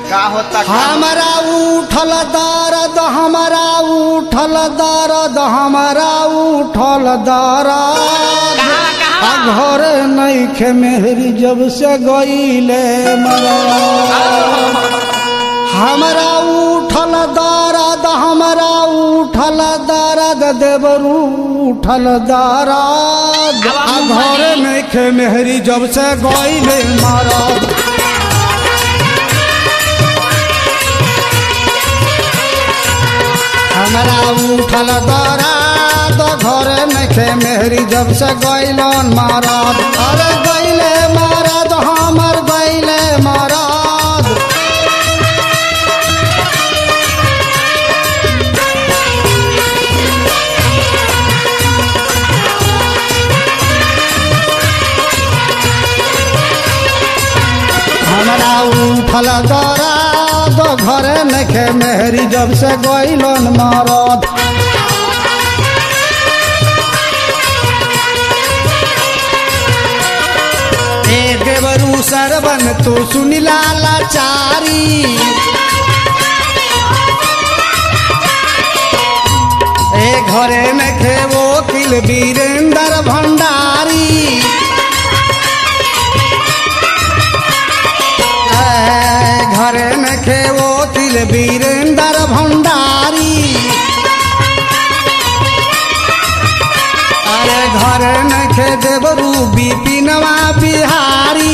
का होता का हमारा उठल दर्द हमारा उठल दर्द हमारा उठल दर्द आ घर नईखे मेहरी जब से गईले मरा हमारा उठल दर्द हमारा उठल दर्द देवरू उठल दर्द आ घर नईखे मेहरी जब से गईले मरद हमरा उठल दरा तो घर नखे मेहरी जब से गैलन मारद अरे गैले मारद हमर गैले मारद हमरा उठल दरा तो घर नखे मेहरी जब से गैलन मारद ए देवरू सरवन तू सुनिला लाचारी ए घरे में खेवो किल वीरेंद्र भंडारी ए घरे में खेवो किल वीरेंद्र भंडारी अरे घर नखे देवरू बिपिनवा बिहारी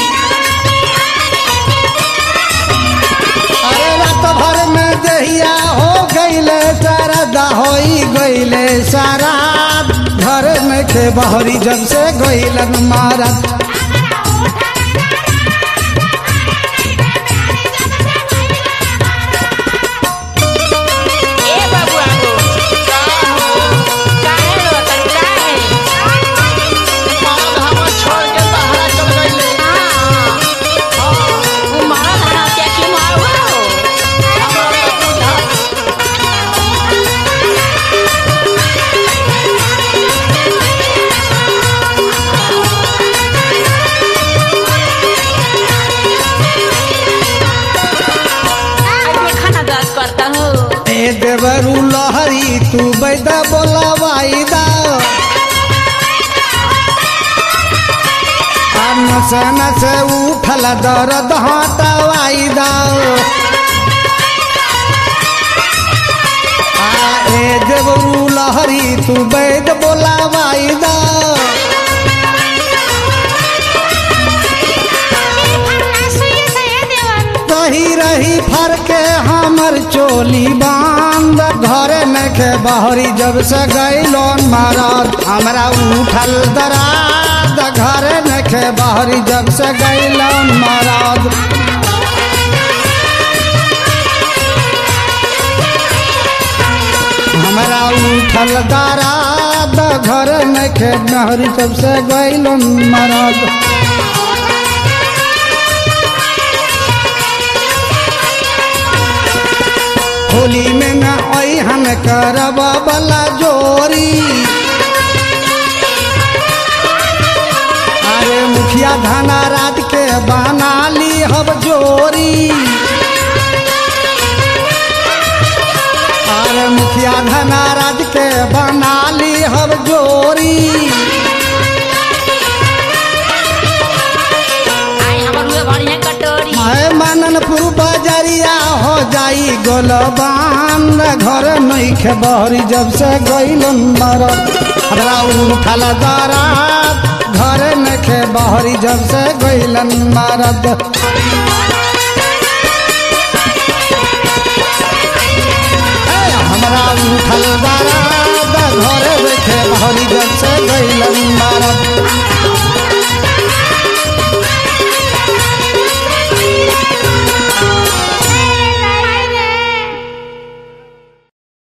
अरे रात भर में दहिया हो गईले सरदा होई गईले सारा घर नखे बहरी जब से गईलन मारत ए बाबू आगो काहे रो तन काहे मरद हमर छोड़ के बहरा चल गईले हां ओ मारा धारा क्या की मारो हमरा तो बुझा आज मैं खाना दर्द करता हूँ ए देवरू लहरी तू बैदा बोला वाईदा नसे नसे उठल दर्द हटवाईदा आ ए देवरू लहरी तू बैद बोला वाईदा रही रही फर के हमर चोली बांध घरे में के बहरी जब से गैलोन महाराज हमरा उठल दराद घरे में के बहरी जब से गैलोन महाराज हमरा उठल दराद घरे में के बहरी जब से गैलोन महाराज होली में न हम करब बला जोरी अरे मुखिया धाना रात के बना ली हब जोरी अरे मुखिया धाना रात के बना ली हब जोरी आई हमर हुए बढ़िया कटोरी है माननपुर बजरिया हो जाई गोलबान घर नईखे बहरी जब से गईलन मरद हमरा उठल दरात घर नखे बहरी जब से गईलन मरद